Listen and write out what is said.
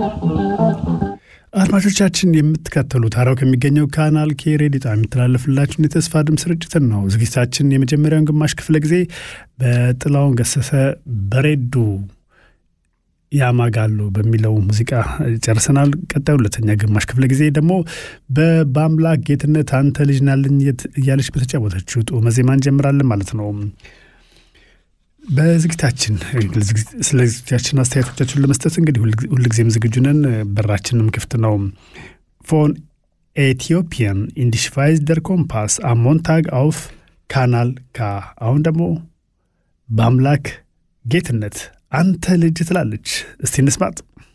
አድማጮቻችን የምትከተሉት ሐራው ከሚገኘው ካናል ኬ ሬዲዮ ጣቢያ የሚተላለፍላችሁን የተስፋ ድምፅ ስርጭትን ነው። ዝግጅታችን የመጀመሪያውን ግማሽ ክፍለ ጊዜ በጥላውን ገሰሰ በሬዱ ያማጋሉ በሚለው ሙዚቃ ጨርሰናል። ቀጣዩ ሁለተኛ ግማሽ ክፍለ ጊዜ ደግሞ በአምላክ ጌትነት አንተ ልጅ ናልኝ እያለች በተጫወተችው ጡመ ዜማ እንጀምራለን ማለት ነው። በዝግጅታችን ስለ ዝግጅታችን አስተያየቶቻችሁን ለመስጠት እንግዲህ ሁልጊዜም ዝግጁ ነን። በራችንም ክፍት ነው። ፎን ኤቲዮፒያን ኢንዲሽቫይዝ ደር ኮምፓስ አሞንታግ አውፍ ካናል ካ። አሁን ደግሞ በአምላክ ጌትነት አንተ ልጅ ትላለች። እስቲ እንስማጥ።